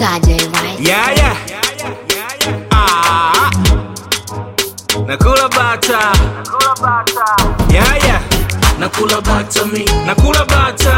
Saturday, right? Yeah, yeah. Ah. Nakula bata. Yeah, yeah. nakula bata mi Nakula bata.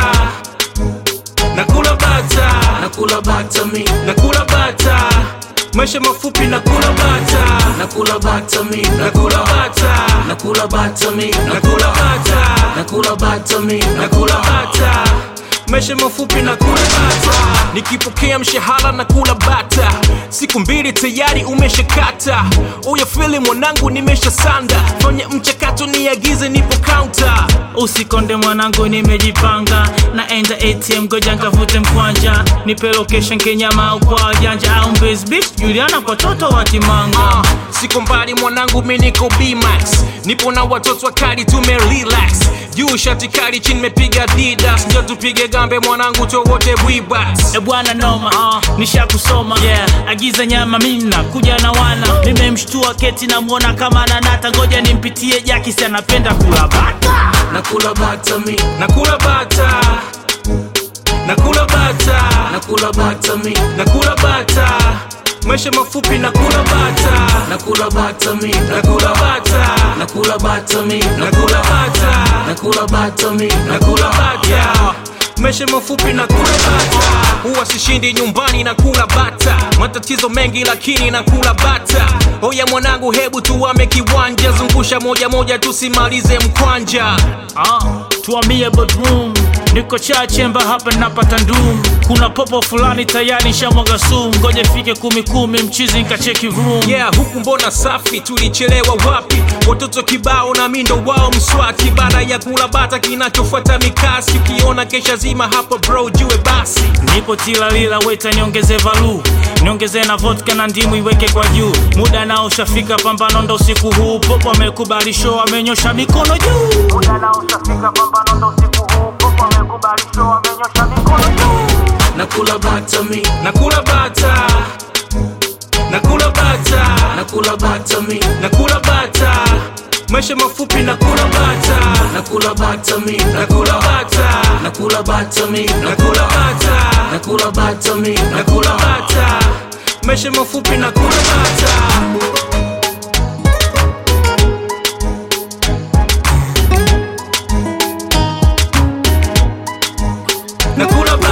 Nakula bata. nakula bata mi Nakula bata. Maisha mafupi nakula bata. nakula bata mi Nakula bata. nakula bata mi Nakula bata. nakula bata mi Nakula bata. Maisha mafupi na kula bata. Nikipokea mshahara na kula bata. Siku mbili tayari umeshakata. Uya fili mwanangu nimesha sanda. Fanya mchakato niagize nipo counter. usikonde mwanangu nimejipanga naenda atm goja nkavute mkwanja nipe location kenyama au kwa wajanja au Mbezi beach juliana kwa toto wa kimanga Ah, siko mbali mwanangu mi niko bmax nipo na watoto wakali tume relax juu shati kali chini mepiga didas ndio tupige gambe mwanangu towote bwibas e bwana noma uh, nishakusoma yeah. agiza nyama mina kuja na wana nimemshtua keti namwona kama nanata ngoja nimpitie jakisi anapenda kula bata nakula bata mi nakula bata nakula bata nakula bata mi nakula bata maisha mafupi nakula bata nakula bata mi nakula bata nakula bata mi nakula bata nakula bata mi nakula bata maisha mafupi na kula bata huwa sishindi nyumbani na kula bata matatizo mengi lakini na kula bata oya mwanangu hebu tuwame kiwanja zungusha moja moja tusimalize mkwanja Ah, tuambie bedroom niko cha chemba hapa napata ndum kuna popo fulani tayari shamwaga sumu ngoja fike kumi kumi mchizi nkacheki room yeah huku mbona safi tulichelewa wapi watoto kibao na mindo wao mswati baada ya kula bata kinachofuata mikasi ukiona kesha zima hapo bro jue basi nipo tilalila weta niongeze valu niongeze na vodka na ndimu iweke kwa juu muda nao ushafika pambano ndo usiku huu popo amekubali show amenyosha mikono juu muda nao ushafika pambano ndo usiku huu popo amekubali show amenyosha mikono juu nakula bata mi nakula bata nakula bata nakula bata mi nakula bata maisha mafupi nakula bata nakula bata mi nakula bata nakula bata mi nakula bata nakula bata mi nakula bata maisha mafupi nakula bata nakula